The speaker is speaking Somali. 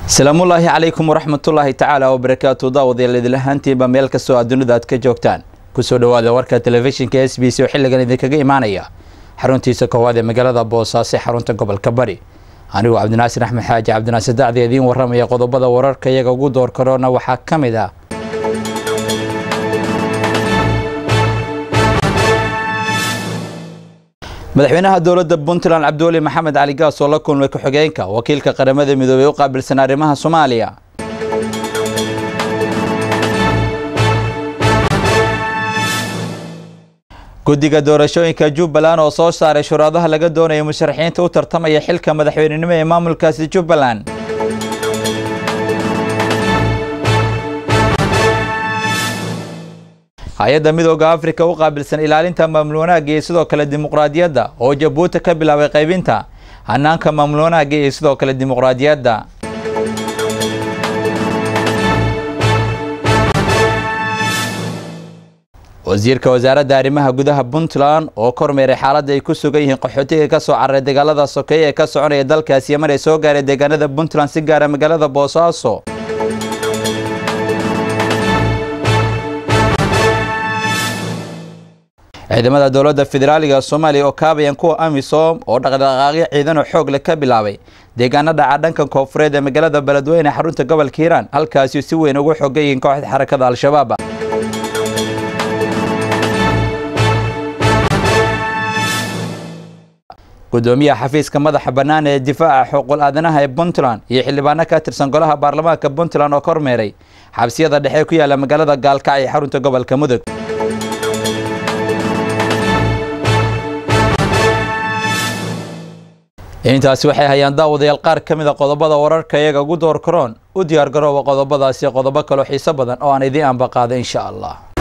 asalaamullaahi calaykum waraxmatullaahi tacaala wabarakaatu daawadayaal idil ahaantiinba meel kastoo aad dunida aad ka joogtaan kusoo dhowaada warka telefishinka s b c oo xilligan idinkaga imaanaya xaruntiisa koowaad ee magaalada boosaaso xarunta gobolka bari anigoo cabdinaasir axmed xaaji cabdinaasir dacdi idiin waramaya qodobada wararka iyaga ugu door karoona waxaa ka mid ah madaxweynaha dowladda puntland cabdiweli maxamed cali gaas oo la kulmay ku-xigeenka wakiilka qaramada midoobey u qaabilsan arrimaha soomaaliya guddiga doorashooyinka jubbaland oo soo saaray shuruudaha laga doonaya musharaxiinta u tartamaya xilka madaxweynenimo ee maamulkaasi jubbaland hay-adda midooda afrika u qaabilsan ilaalinta maamul wanaagga iyo sidoo kale dimuqraadiyadda oo jabuuti ka bilaabay qaybinta hanaanka maamul wanaagga iyo sidoo kale dimuqraadiyadda wasiirka wasaaradda arrimaha gudaha puntland oo kormeeray xaaladda ay ku sugan yihiin qaxootiga ka soo cararay dagaalada sokeeye ee ka soconaya dalkaasi yamar ee soo gaaray deegaanada puntland si gaara magaalada boosaaso ciidamada dowladda federaaliga soomaaliya oo kaabayan kuwa amisom oo dhaqdhaqaaqyo ciidan oo xoog leh ka bilaabay deegaano dhaca dhanka koonfureed ee magaalada beledweyne xarunta gobolka hiiraan halkaasi si weyn ugu xogan yihiin kooxda xarakada al-shabaab gudoomiyaha xafiiska madaxa bannaan ee difaaca xuquuq aadanaha ee puntland iyo xildhibaano ka tirsan golaha baarlamaanka puntland oo kormeeray xabsiyada dhexe ku yaala magaalada gaalkacyo ee xarunta gobolka mudug intaasi waxay hayaan daawadayaal qaar ka mid a qodobada wararka iyaga ugu door karoon u diyaar garooba qodobadaasi qodobo kaloo xiiso badan oo aan idiin ambaqaada insha allah